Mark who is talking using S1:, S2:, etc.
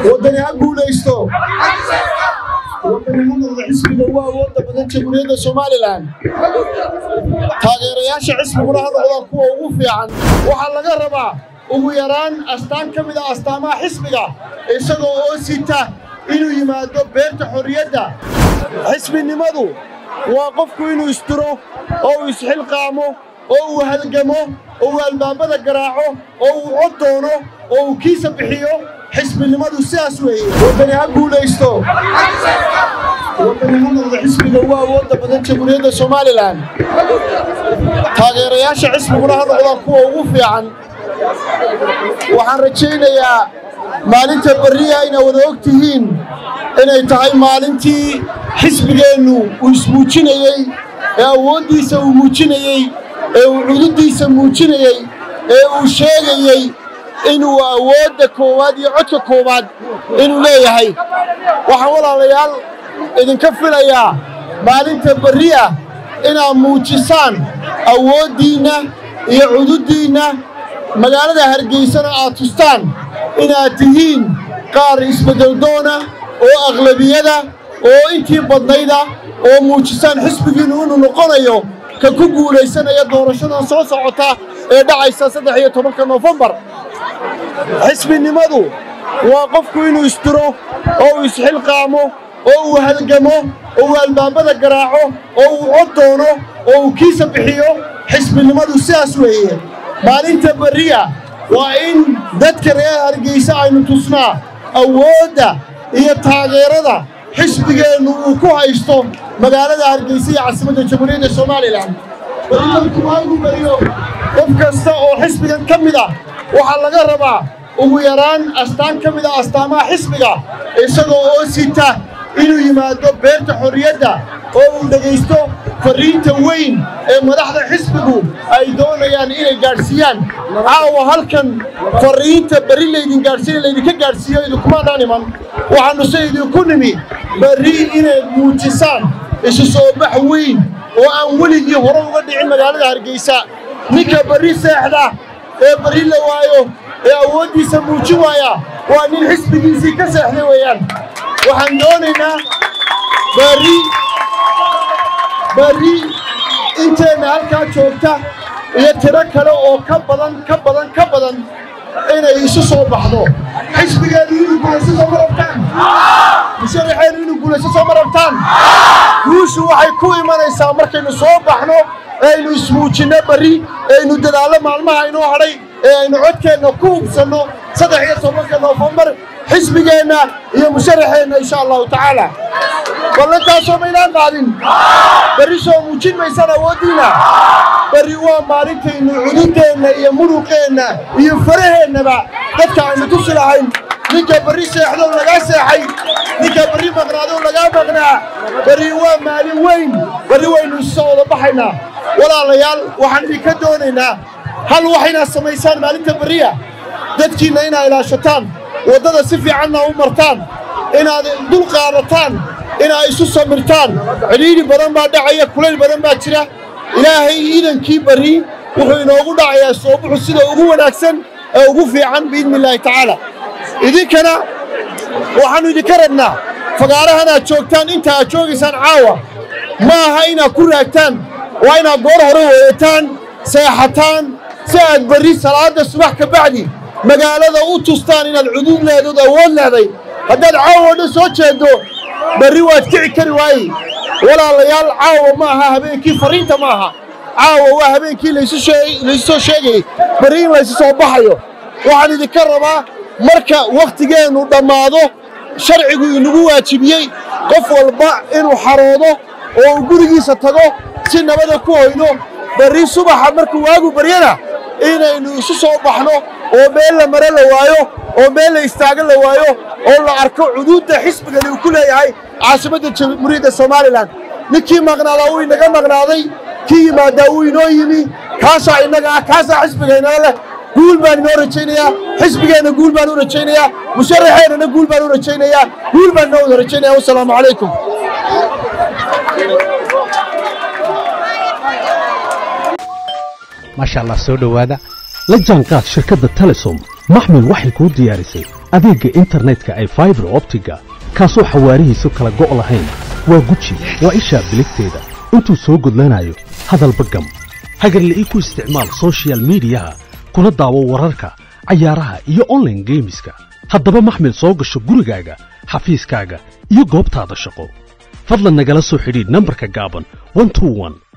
S1: waddani ha guulaysto waddani ha noqdo xisbiga ugu awoodda badan jamhuuriyadda somalilan taageerayaasha xisbiguna ha noqdaan kuwa ugu fiican waxaa laga rabaa ugu yaraan astaan ka mid a astaamaha xisbiga isagoo oo sita inuu yimaado beerta xorriyadda xisbinimadu waa qofku inuu istiro oo uu isxilqaamo oo uu halgamo oo uu albaabada garaaco oo uu cod doono oo uu kiisa bixiyo xisbinimadu sidaas weeye waddani ha guulaysto waddani ha noqdo xisbiga ugu awoodda badan jamhuuriyadda somalilan taageerayaasha xisbiguna ha noqdaan kuwa ugu fiican waxaan rajaynayaa maalinta berriya inaa wada og tihiin inay tahay maalintii xisbigeennu uu ismuujinayey ee awooddiisa uu muujinayey ee uu cududdiisa muujinayey ee uu sheegayey inuu awoodda koowaad iyo codka koowaad inuu leeyahay waxaan walaalayaal idinka filayaa maalinta berriya inaad muujisaan awooddiinna iyo cududdiinna magaalada hargeysana aad tustaan inaad tihiin qaar isbeddeldoona oo aqlabiyada oo intii badnayda oo muujisaan xisbigiinnu inuu noqonayo ka ku guulaysanaya doorashadan soo socota ee dhacaysa saddex iyo tobanka noofembar xisbinimadu waa qofku inuu istiro oo uu isxilqaamo oo uu halgamo oo uu albaabada garaaco oo uu cod doono oo uu kiisa bixiyo xisbinimadu sidaas weeye maalinta berriya waa in dadka reer hargeysa aynu tusnaa awoodda iyo taageerada xisbigeennu uu ku haysto magaalada hargeysa iyo caasimadda jamhuuriyadda somalilan berritanku waagu beriyo qof kasta oo xisbigan ka mid ah waxaa laga rabaa ugu yaraan astaan ka mid a astaamaha xisbiga isagoo oo sita inuu yimaado beerta xorriyadda oo uu dhegaysto farriinta weyn ee madaxda xisbigu ay doonayaan inay gaadhsiiyaan caawa halkan farriinta berri laydin gaadhsiina laydinka gaadhsiiyo idinkumaadhaan iman waxaannu se idinku nimi berri inay muujisaan isu soo bax weyn oo aan weligii hore uga dhicin magaalada hargeysa ninka berri seexda ee berri la waayo ee awooddiisa muujin waaya waa nin xisbigiisii ka seexday weeyaan waxaan doonaynaa berri berri inteenna halkaa joogta iyo tiro kale oo ka badan ka badan ka badan inay isu soo baxdo xisbigeedu inuu guulayso soo ma rabtaan musharaxeenu inuu guulayso soo ma rabtaan guushu waxay ku imanaysaa markaynu soo baxno ee aynu ismuujinno berri ee aynu dadaallo maalmaha inoo hadhay ee aynu codkeenna ku hubsanno saddex iyo tobanka noofembar xisbigeenna iyo musharaxeenna insha allahu tacaala ballantaasoo maynaan qaadin berri soo muujin maysaan awooddiinna berri waa maalintaynu cududeenna iyo muruqeenna iyo faraheennaba dadka aynu tusi lahayn ninka berri seexdow lagaa seexay ninka berri maqnaadow lagaa maqnaa berri waa maalin weyn berri waynu isoo wada baxaynaa walaalayaal waxaan idinka doonaynaa hal waxaynaad samaysaan maalinta berriya dadkiinna inaad ilaashataan waddada si fiicanna u martaan inaad dul qaadataan inaad isu samirtaan cidhiidhi badan baa dhacaya kulayl badan baa jira ilaahay iidankii berri wuxuu inoogu dhacayaa soobuxu sida ugu wanaagsan ee ugu fiican biidni illaahi tacaala idinkana waxaannu idinka rabnaa fagaarahan aad joogtaan inta aad joogaysaan caawa ma aha inaad ku raagtaan waa inaad goor hore weeyataan seexataan si aad berri salaadda subax ka bacdi magaalada u tustaan inaad cuduud leedood awood leeday haddaad caawa o dhan soo jeeddo berri waad kici kari waaye walaalayaal caawa ma aha habeenkii farriinta ma aha caawa waa habeenkii laysu soo sheegayey berri in laysu soo baxayo waxaan idinka rabaa marka wakhtigeennu dhammaado sharcigu inagu waajibiyey qof walba inuu xaroodo oo uu gurigiisa tago si nabada ku hoydo berri subaxa markuu waagu baryana inaynu isu soo baxno oo meel la mare la waayo oo meel la istaago la waayo oo la arko cuduudda xisbigani uu ku leeyahay caasimadda jamhuuriyadda somalilan ninkii maqnaadaa wuu inaga maqnaaday kii yimaadaa wuu inoo yimi kaasaa innaga ah kaasaa xisbigaynala leh guul baan inoo rajaynayaa xisbigeenna guul baan u rajaynayaa musharaxeennana guul baan u rajaynayaa guul baan inoo wada rajaynaya wasalaamu calaykum
S2: maasha allah soo dhowaada la jaanqaad shirkadda telesom maxmil waxay kuu diyaarisay adeegga internetka ay faibar optiga kaasoo xawaarihiisu kala go' lahayn waa guji waa ishaa biligteeda intuu soo gudlanayo hadalba gam hagarle ii ku isticmaal sochial midiyaha kuna daawo wararka cayaaraha iyo onlaine geemiska haddaba maxmil soo gasho gurigaaga xafiiskaaga iyo goobtaada shaqo fadlan nagala soo xidhiidh nambarka gaaban